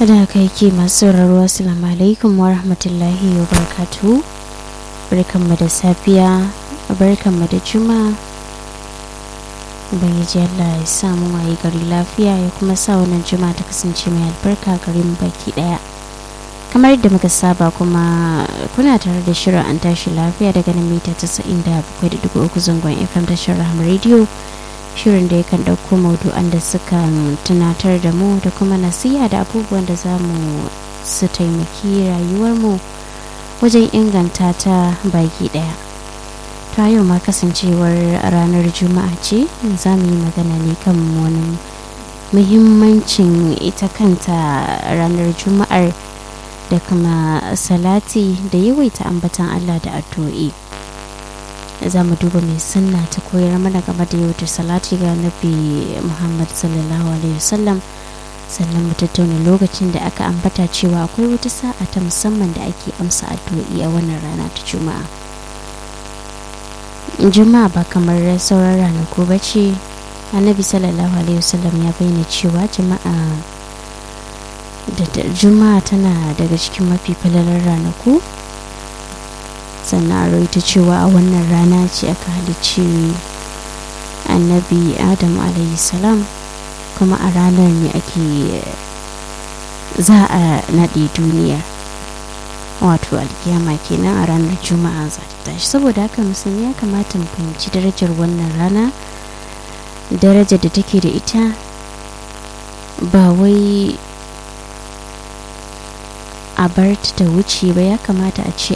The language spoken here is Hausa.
da haka yake masu sauraro assalamu alaikum wa rahmatullahi wa barakatu barkanmu da safiya barkanmu da juma ubangiji allah ya samu waye gari lafiya ya kuma sa wannan juma ta kasance mai albarka garin baki daya kamar yadda muka saba kuma kuna tare da shirin an tashi lafiya daga nan mita 97.3 zangon fm tashar rahama radio shirin da yakan ɗauko maudu'an da suka tunatar da mu da kuma nasiha da abubuwan da za mu su taimaki rayuwarmu wajen inganta ta baki ɗaya ta yau ma kasancewar ranar juma'a ce za mu yi magana ne kan wani muhimmancin ita kanta ranar juma'ar da kuma salati da yawaita ambatan allah da addu'o'i. za mu duba mai sunna ta koyar mana game da yau da salati ga nabi muhammad sallallahu alaihi wasallam sannan mu tattauna lokacin da aka ambata cewa akwai wata sa'a ta musamman da ake amsa addu'o'i a wannan rana ta juma'a juma'a ba kamar sauran ranaku ba ce annabi sallallahu alaihi wasallam ya bayyana cewa jama'a da juma'a tana daga cikin mafi falalar ranaku sannan a rawaita cewa a wannan rana ce aka halicci annabi adam salam kuma a ranar ne ake za a naɗe duniya wato alkiyama kenan a ranar juma'a za ta tashi saboda haka musulmi ya kamata mu fahimci darajar wannan rana darajar da take da ita ba wai a bar ta wuce ba ya kamata a ce